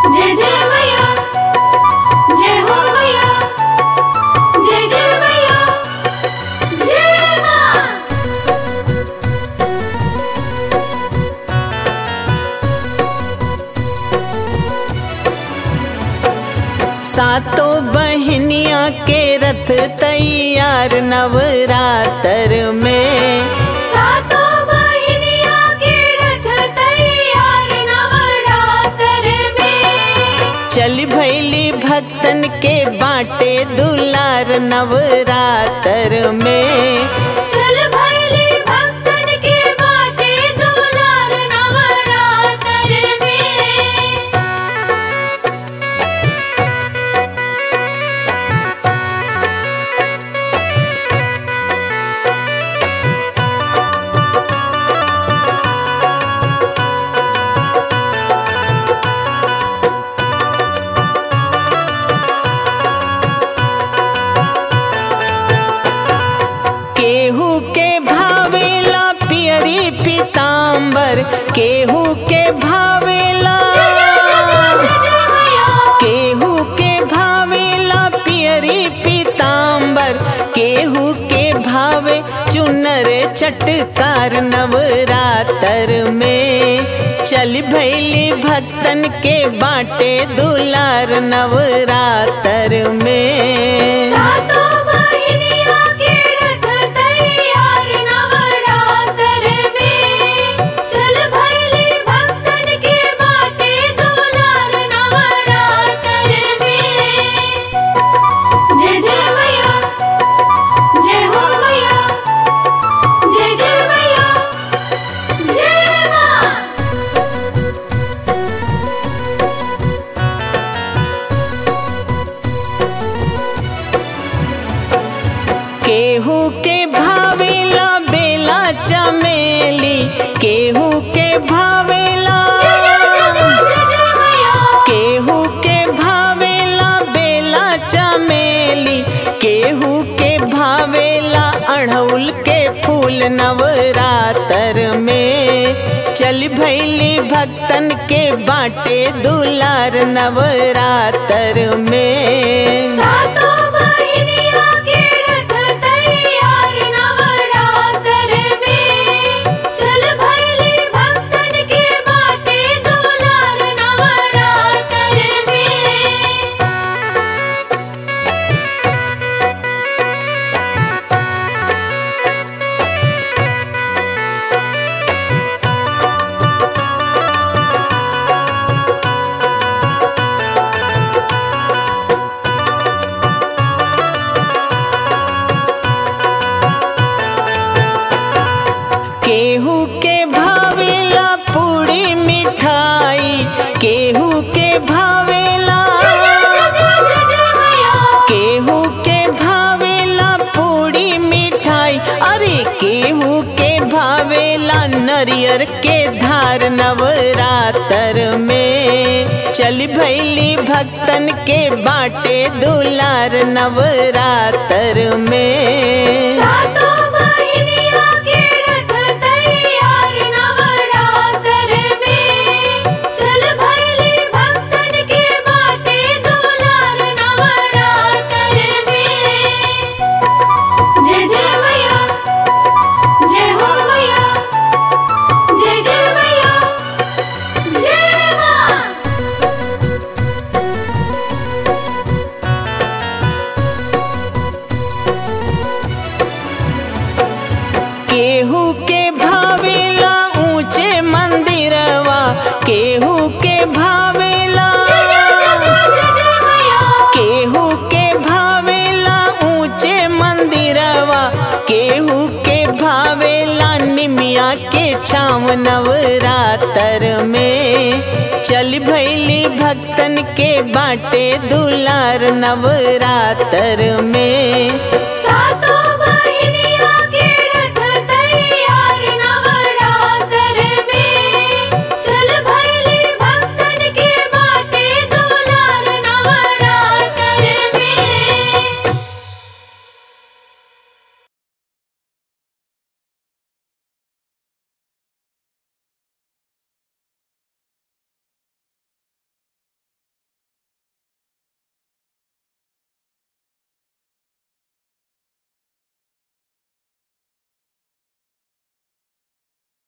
जय जय मैया जय हो मैया जय जय मैया जय माँ सातों बहनिया के रथ तैयार नवरात्र में सातों बहिनिया के रथ तैयार नवरात्र में चल भैली भक्तन के बाटे दुलार नवरात्र में चल भैली भक्तन के बाटे दुलार नवरात्र में केहू के भावेला पियरी पीताम्बर केहू के भावेला केहू के भावेला पियरी पीताम्बर केहू के भावे चुनर चटकार नवरात्र में चल भैली भक्तन के बाटे दुलार नवरात्र में सातों बहिनिया के रथ तैयार नवरात्र में चल भैली भक्तन के बाटे दुलार नवरात्र में जय जय मैया जय हो मैया जय जय मैया जय माँ केहू के भावेला बेला चमेली केहू के भावेला केहू के भावेला बेला चमेली केहू के भावेला अढ़ौल के फूल नवरात्र में चल भैली भक्तन के बाटे दुलार नवरात्र में सातों बहिनिया के रथ तैयार नवरात्र में चल भैली भक्तन के बाटे दुलार नवरात्र में केहू के भावेला पूरी मिठाई केहू के भावेला केहू के भावेला पूरी मिठाई अरे केहू के भावेला नरियर के धार नवरात्र में चल भैली भक्तन के बाटे दुलार नवरात्र में सातों बहिनिया के रथ तैयार नवरात्र में चल भैली भक्तन के बाटे दुलार नवरात्र में जय जय मैया जय हो मैया जय जय मैया जय माँ केहू के भावेला ऊंचे मंदिरवा केहू के भावेला केहू के भावेला ऊंचे मंदिरवा केहू के भावेला निमिया के छाव नवरात्र में चल भैली भक्तन के बाटे दुलार नवरात्र में